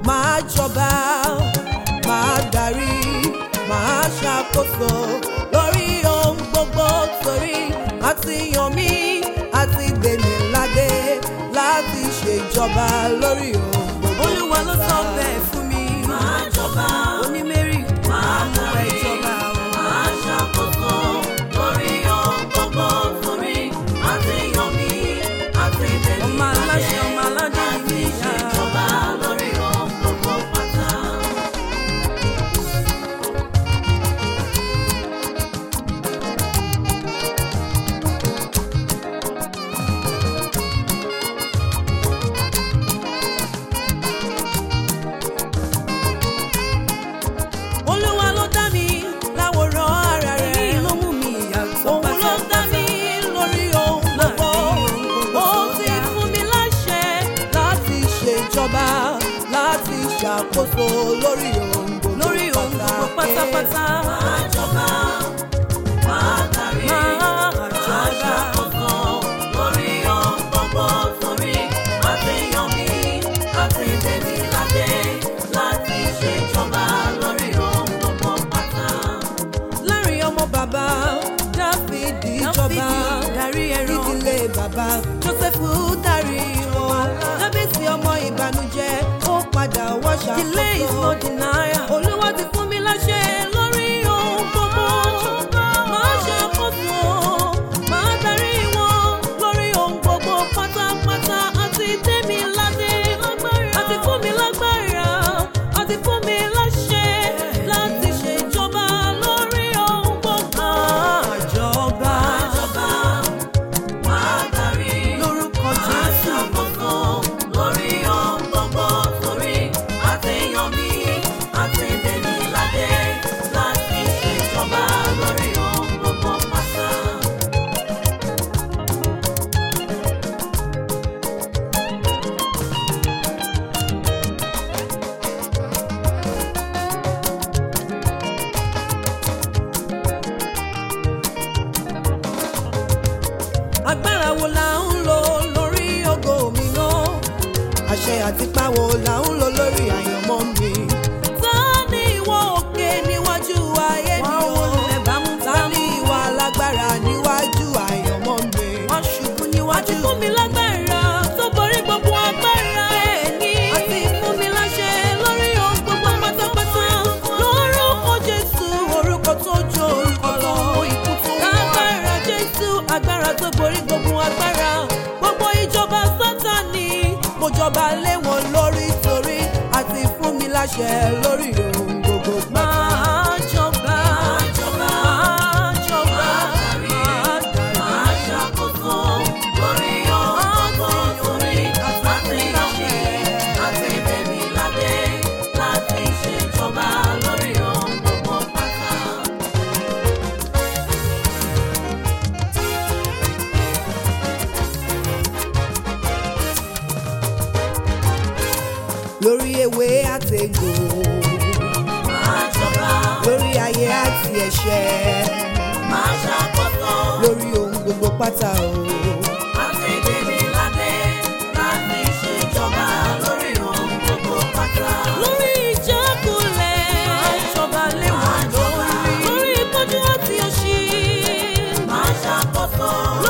máa jọba máa darí máa ṣàkóso lórí ohun gbogbo torí àti yàn mí àti gbèmí ládé láti ṣèjọba lórí ohun gbogbo. olúwa ló sọ bẹ́ẹ̀ fún mi. máa jọba onímẹ́rì máa mú ẹ jọba o. máa ṣàkóso lórí ohun gbogbo torí àti yàn mí àti tèmi ọmọ aláṣẹ ọmọ aládé ni mí yá. ìjọba lórí ohun gbogbo pátá. olúwa ló dá mi láwòrán ara rẹ̀. èyí ló mú mi ìyàtọ̀ òun ló dá mi lórí ohun gbogbo ó ti fún mi láṣẹ láti ṣèjọba láti ṣàkóso lórí ohun gbogbo lórí ohun gbogbo pátápátá. máa jọba máa darí máa máa jọba. ṣàkóso lórí ohun gbogbo torí àti yàn mí àti tèmi ládé láti ṣèjọba lórí ohun gbogbo pátá. láàrin ọmọ bàbá dáfídì jọba Dáfídì darí ẹran. ìdílé bàbá jósẹ́fù darí wọn dábìsì ọmọ ìbànújẹ́ ó padà wá delay is ṣàkóso. no denial. olúwa ti fún mi láṣẹ lórí ohun gbogbo máa ṣàkóso máa darí wọn lórí ohun gbogbo pátápátá àti tèmi ládé àti fún mi lágbára àti fún mi láṣẹ láti ṣèjọba lórí ohun gbogbo. àjọba Ìjọba máa darí lórúkọ máa jésù. ṣàkóso lórí ohun gbogbo torí àti yàn mí àti tèmi ládé láti ṣèjọba lórí ohun gbogbo pátá. agbára wo la ń lò lórí ògo mi náà àṣẹ àtipá wo la ń lò lórí àyànmọ́ mi. ta ni ìwọ òkè níwájú ayé mi Wọ́n o wólẹ̀ bámú ta ni ìwọ alágbára níwájú àyànmọ́ mi. wọ́n ṣubú àti níwájú. fún mi lágbára tó borí gbogbo agbára ẹni. àti fún mi láṣẹ lórí ohun gbogbo pátápátá lórúkọ jésù orúkọ tó jó orúkọ lọ. agbára jésù agbára tó borí gbogbo agbára gbogbo ìjọba sátani mo jọba lé wọn lórí torí àti fún mi láṣẹ lórí ohun gbogbo pátá. máa jọba. Ìjọba máa jọba. máa darí máa ṣàkóso lórí ohun gbogbo torí àti yàn mí àti tèmi ládé láti ṣèjọba lórí ohun gbogbo pátá. lórí ewé àtẹ̀gò Máa jọba lórí ayé àti ẹ̀ṣẹ̀ máa ṣàkóso lórí ohun gbogbo pátá o. àti tèmi ládé láti ṣèjọba lórí ohun gbogbo pátá. lórí ìjákulẹ̀ ìjọba lé wọn lórí. lórí ìpọ́njú àti òṣì Máa ṣàkóso